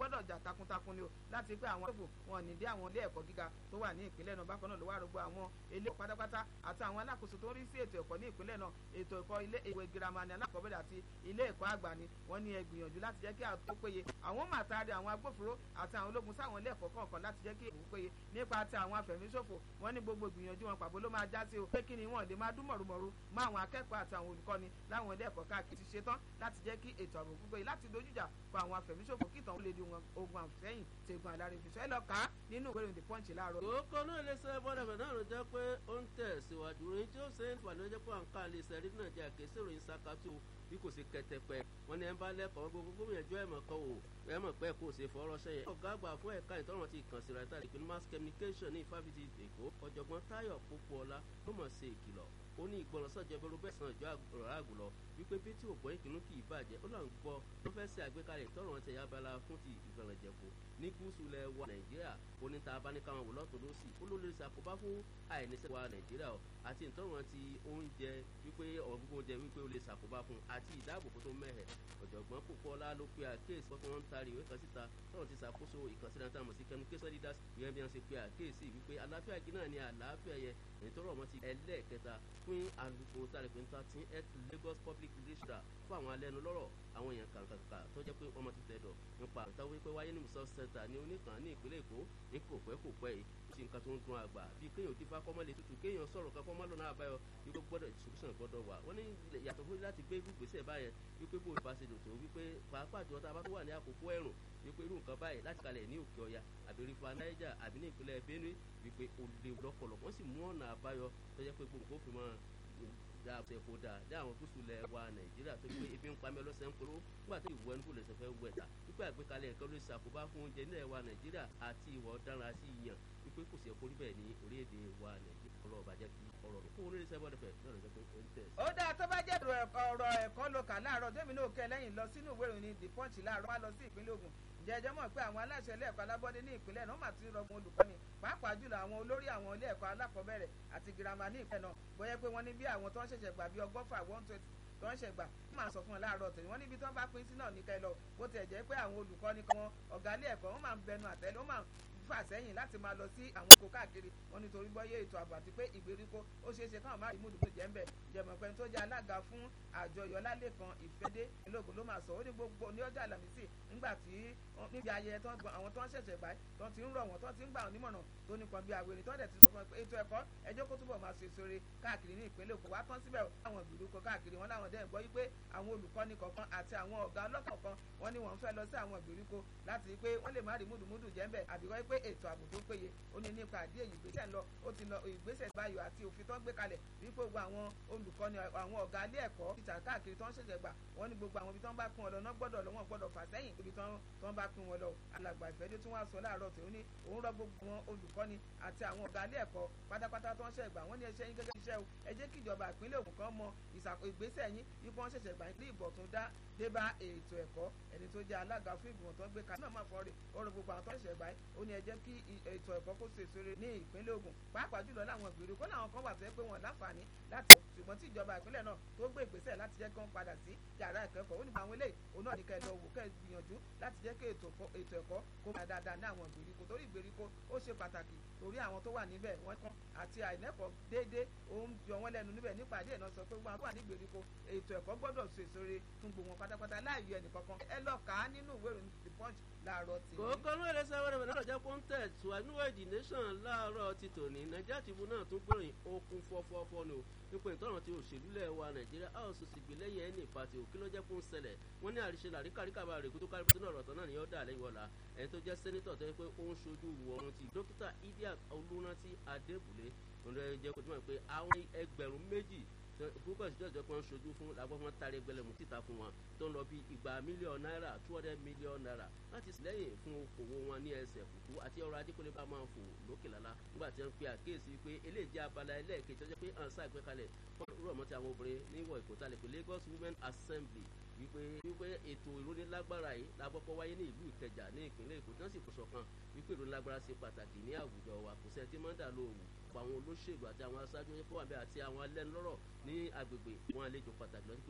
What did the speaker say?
gbọ́dọ̀ jà takuntakun ni o láti pé àwọn ẹ̀bùn wọn ní dé àwọn ilé ẹ̀kọ́ gíga tó wà ní ìpínlẹ̀ náà bákan náà ló wà rògbò àwọn ilé ẹ̀kọ́ pátápátá àti àwọn alákòóso tó ń rí sí ètò ẹ̀kọ́ ní ìpínlẹ̀ náà ètò ẹ̀kọ́ ilé ìwé girama ni alákọ̀ọ́bẹ̀rẹ̀ àti ilé ẹ̀kọ́ àgbà ni wọ́n ní ẹ gbìyànjú láti jẹ́ kí àtó péye àwọn màtàrí àwọn agbófinró àti àwọn ológun sáwọn ilé ẹ̀kọ́ kọ̀ọ̀kan láti jẹ́ kí èbú péye nípa ti àwọn afẹ̀míṣòfò wọ́n ní gbogbo gbìyànjú wọn pàbó ló máa já sí o pé kí ni wọ́n lè máa dún mọ̀rùmọ̀rù mọ́ àwọn akẹ́kọ̀ọ́ àti àwọn olùkọ́ni láwọn ilé ẹ̀kọ́ káàkiri ti ṣetán láti jẹ́ kí ètò ààbò pípé láti dojújà fún àwọn afẹ̀míṣòfò kí ìtàn ó lè di ogun àfẹ́yìn tegun alárèfisọ́ ẹ lọ kà á nínú ìwé ìròyìn the punch láàárọ̀. kókó náà lè ṣe bọ́dọ̀fẹ̀ náà ló jẹ́ pé ó ń tẹ̀ síwájú ròyìn tí ó ṣe ń fà ló jẹ́ pé à ń ká lè ṣe rí náà jẹ́ àkẹ́sí ìròyìn sakatu bí kò sí kẹtẹpẹ wọn ní ẹ bá lẹ́kọ̀ọ́ gbogbo gómìnà ẹjọ́ ẹ̀mọ̀ kan o ẹ̀mọ̀ pẹ́ kó o ṣe fọ́ọ́rọ́ sẹ́yìn. ọ̀gá àgbà fún ẹ̀ka ìtọ́rọ̀ ti kàn sí rata ìpinnu mass communication ní ìfáfitì èkó ọ̀jọ̀gbọ́n táyọ̀ pópóọlá ló mọ̀ ṣe ìkìlọ̀ ó ní ìgbọràn sọ̀jọ́ ẹgbẹ́ rúbẹ́ sàn ìjọ ọ̀rọ̀ àgùlọ wípé bí tí ògbọ́n ìkìnnú kì í bàjẹ́ ó lọ́n gbọ́ ló fẹ́ ṣe àgbékalẹ̀ ìtọ́rọ̀ ti ẹ̀yà abala fún ti ìgbọ̀nrànjẹ̀kù ní gúúsù lẹ̀ wa nàìjíríà ó ní ta abáníkàwọn wò lọ́tún lọ́sì ó ló lè ṣàkóbá fún àìníṣẹ́ wa nàìjíríà o àti ìtọ́rọ̀ ti oúnjẹ wípé ọ̀gbọ́n oúnjẹ wípé ó lè ṣàkóbá fún àti ìdáàbòbò tó mẹ́hẹ̀ ọ̀jọ̀gbọ́n Pópóọlá ló pe àkéèsí wọ́n fi wọ́n ń taari ìwé kan síta tọ́rọ̀ ti ṣàkóso ìkànsíra tá a mọ̀ sí communication leaders ìyẹn bí wọ́n ṣe pe àkéèsí wípé àlàáfíà igi náà ni àlàáfíà yẹ èyí tó rọ̀ mọ́ ti ẹlẹ́ẹ̀kẹta fún alùpùpù tá a lè pè ní thirteen health Lagos public relations fún àwọn alẹ́nu lọ́rọ̀ àwọn èèyàn kàǹkàǹkà tó jẹ́ pé wọ́n ti tẹ̀dọ̀ nípa àtàwọn wípé wáyé ní musa center ní oníkan ní ìpínlẹ̀ Èkó ní kò pẹ́ kò pẹ́ yìí ó sì nǹkan tó ń dun àgbà bíi kéèyàn dífá kọ́mọ́lé tutù kéèyàn sọ̀rọ̀ kan kọ́mọ́ lọ́nà àbáyọ wípé gbọ́dọ̀ solution gbọ́dọ̀ wà wọ́n ní yàtọ̀ fún láti gbé gbèsè báyẹn wípé bó ìbá ṣe dòtò wípé pàápàá jọ tá a bá tó wà ní àkókò ẹ̀rùn wípé irú nǹkan báyìí láti kalẹ̀ ní òkè ọya àbí rífa Niger àbí ní ìpínlẹ̀ Benue wípé ó léwu lọ́pọ̀lọpọ̀ wọ́n sì mú ọ̀nà àbáyọ tó jẹ́ pé gbogbo òfin mọ́ da ṣe kó da dá àwọn gúúsù lẹ̀ wa nàìjíríà tó gbé ebi ń pa mẹ́lọ́ sẹ́ ń kúrò nígbà tó ìwọ ẹnu kò lè sọfẹ́ wẹ̀ ta wípé àgbékalẹ̀ nǹkan ló ṣàkóbá fún oúnjẹ nílẹ̀ wa nàìjíríà àti ìwà ọ̀daràn àti ìyàn wípé kò sí ẹ̀kọ́ níbẹ̀ ní orílẹ̀-èdè wa nàìjíríà ọlọ́ọ̀bà jẹ́ kí ọ̀rọ̀ mi fún onílé sẹ́wọ́n fẹ̀ náà lọ́jọ́ pé ó ń tẹ̀. ó dáa tó bá jẹ́ ọ̀rọ̀ ẹ̀kọ́ ló kà láàárọ̀ tèmi náà kẹ́ lẹ́yìn lọ sínú ìwé ìròyìn the punch láàárọ̀ wá lọ sí ìpínlẹ̀ Ògùn jẹjẹ mọ̀ pé àwọn aláṣẹ ilé ẹ̀kọ́ alábọ́dé ní ìpínlẹ̀ náà máa ti rọgbọn olùkọ́ni pàápàá jùlọ àwọn olórí àwọn ilé ẹ̀kọ́ alákọ̀ọ́bẹ̀rẹ̀ àti girama ní ìpínlẹ̀ náà bóyá pé wọ́n ní bí àwọn tó ń ṣẹ̀ṣẹ̀ gbà bí ọgọ́fà one twenty tó ń ṣẹ̀gbà wọ́n máa sọ fún ọ láàárọ̀ tẹ̀lé wọ́n níbi tó ń bá pín sí náà ní kẹ́ lọ bó tiẹ̀ jẹ́ pé àwọn olùkọ́ni kan ọ̀gá ilé ẹ̀kọ́ wọ́n máa ń bẹnu àtẹ́lẹ́ wọ́n máa fà sẹ́yìn láti máa lọ sí àwọn oko káàkiri wọn nítorí bọ́yé ètò ààbò àti pé ìgbèríko ó ṣeé ṣe káwọn máa rí múdùmú jẹ́ ń bẹ̀ jẹ̀mọ̀pẹ́ tó jẹ́ alága fún àjọyọ̀ lálẹ́kan ìfẹ́dé ìlógun ló máa sọ ó ní gbogbo ní ọjọ́ àlàmísì nígbà tí níbi ayẹyẹ tó ń gbọ́n àwọn tó ń ṣẹ̀ṣẹ̀ gbà tó ti ń rọ̀ wọ́n tó ti ń gbà wọ́n nímọ̀ràn tó nípọn bí àwèrè tó dẹ̀ ti sọ fún ẹ pé ètò ẹ̀kọ́ ẹjọ́ kó túbọ̀ máa ṣe sóore káàkiri ní ìpínlẹ̀ Èkó wá tán síbẹ̀ àwọn ìgbèríko káàkiri wọn láwọn dẹ́n gbọ́ wípé àwọn olùkọ́ni kọ̀ọ̀kan àti àwọn ọ̀gá ọlọ́kọ̀ọ̀kan wọn ni wọ́n fẹ́ lọ sí àwọn ìgbèríko láti rí pé wọ́n lè má rí múdùmúdù jẹ́ ń bẹ̀ àbíkọ́ pé ètò ààbò tó péye ó ní nípa àdí èyí ìgbésẹ̀ lọ ó ti lọ ìgbésẹ̀ báyọ̀ àti òfin tó ń gbé kalẹ̀ wípé gbogbo àwọn olùkọ́ni àwọn ọ̀gá ilé ẹ̀kọ́ títà káàkiri tó ń ṣẹ̀ṣẹ̀ gbà wọ́n ní gbogbo àwọn ibi tó ń bá pín wọn lọ náà gbọ́dọ̀ lọ wọ́n gbọ́dọ̀ fà sẹ́yìn ibi tó ń bá pín wọn lọ alàgbà ìfẹ́dé tí wọ́n á sọ láàárọ̀ tó ní òun rọ gbogbo àwọn olùkọ́ni àti àwọn ọ̀gá ilé ẹ̀kọ́ pátápátá tó ń ṣẹ̀ gbà wọ́n ní ẹṣẹ́ yín gẹ́gẹ́ iṣẹ́ o ẹ jẹ́ kí ìjọba ìpínlẹ̀ Ògùn kan mọ ìgbésẹ̀ yín ipò wọn ṣẹ̀ṣẹ̀ gbà ní ìbọ̀ tó dá dé bá ètò ẹ̀kọ́ ẹni tó jẹ́ alága fún ìgbìmọ̀ tó ń gbé kalẹ̀ náà máa fọ́ rè ọ̀rọ̀ gbogbo àwọn tó ń ṣẹ̀ gbà ó ní ẹ jẹ́ kí ètò ẹ̀kọ́ kó ṣe sóore ní ìpínlẹ̀ Ògùn pàápàá jùlọ láwọn ìgbèríko láwọn kan wà tó yẹ pé wọn láǹfààní láti ṣùgbọ́n tí ìjọba ìpínlẹ̀ náà tó gbé ìgbésẹ̀ láti jẹ́ kí wọ́n padà sí yàrá ìkẹ́kọ̀ọ́ ó ní àwọn eléyìí òun náà ní kẹ́ ẹ lọ wò kẹ́ ẹ gbìyànjú láti jẹ́ kí ètò ẹ̀kọ́ kó máa dáadáa ní àwọn ìgbèríko torí ìgbèríko ó ṣe pàtàkì torí àwọn tó wà níbẹ̀ wọ́n kàn àti àìlẹ́kọ̀ọ́ déédéé òun jọ wọ́n lẹ́nu níbẹ̀ nípa àdé náà sọ pé gbogbo àwọn tó wà ní ìgbèríko ètò ẹ̀kọ́ gbọ́dọ̀ ṣe sóore fún gbogbo wọn pátápátá láàyò ẹnìkankan ẹ lọ kà á nínú ìwé ìròyìn the punch láàárọ̀ tì. kòókò ló lè sọ wẹ́rẹ́ náà jẹ́ pọ́ńtẹ̀ tùwánúwẹ̀jì nation láàárọ̀ ti tòní nàìjíríà tìbú náà tún gbòòrìn okun fọ́fọ́fọ́ ni o nípa ìtọ́ràn tí òṣèlú lẹ̀ wa nàìjíríà a ò sì gbé lẹ́yìn ẹni ìpàtì òkè ló jẹ́ kó ń ṣẹlẹ̀ wọ́n ní àríṣe làríkàríkà bá rèkú tó kárí pé náà rọ̀tọ̀ náà ni yóò dà lẹ́yìn ọ̀la ẹni tó jẹ́ sẹ́nitọ̀ tó yẹ pé ó ń ṣojú wọ̀ọ́run ti dókítà idiat olúrántí adébùlé òun ló jẹ́ kó tó mọ̀ pé àwọn ẹgbẹ̀rún méjì púpọ̀ sí ìjọba kan ṣojú fún làgbọ́n fún tari ẹgbẹ̀lẹ́mù títa fún wọn tó ń lọ bí igba mílíọ̀nù náírà two hundred million naira láti sílẹ̀yìn fún okòwò wọn ní ẹsẹ̀ kùkú àti ọrọ̀ ajé kó lè bá máa fò lókè lálá nígbà tí wọ́n pe àkíyèsí pé eléyìí jẹ́ abala ẹlẹ́ẹ̀kejì tó jẹ́ pé à ń ṣàgbékalẹ̀ fún rọ̀mọ́ ti àwọn obìnrin níwọ̀ ìkótalẹ̀ pé Lagos Women Assembly wípé wípé ètò ìrónilágbára yìí lágbọ́pọ̀ wáyé ní ìlú Ìkẹjà ní ìpínlẹ̀ Èkó tí wọ́n sì kó ṣọ̀kan wípé ìrónilágbára ṣe pàtàkì ní àwùjọ wa kò sẹ́ni tí máa ń dà lóòwù ọ̀pọ̀ àwọn olóṣèlú àti àwọn aṣáájú ẹ̀kọ́ àbẹ́ àti àwọn alẹ́nulọ́rọ̀ ní agbègbè wọn àlejò pàtàkì lọ́sí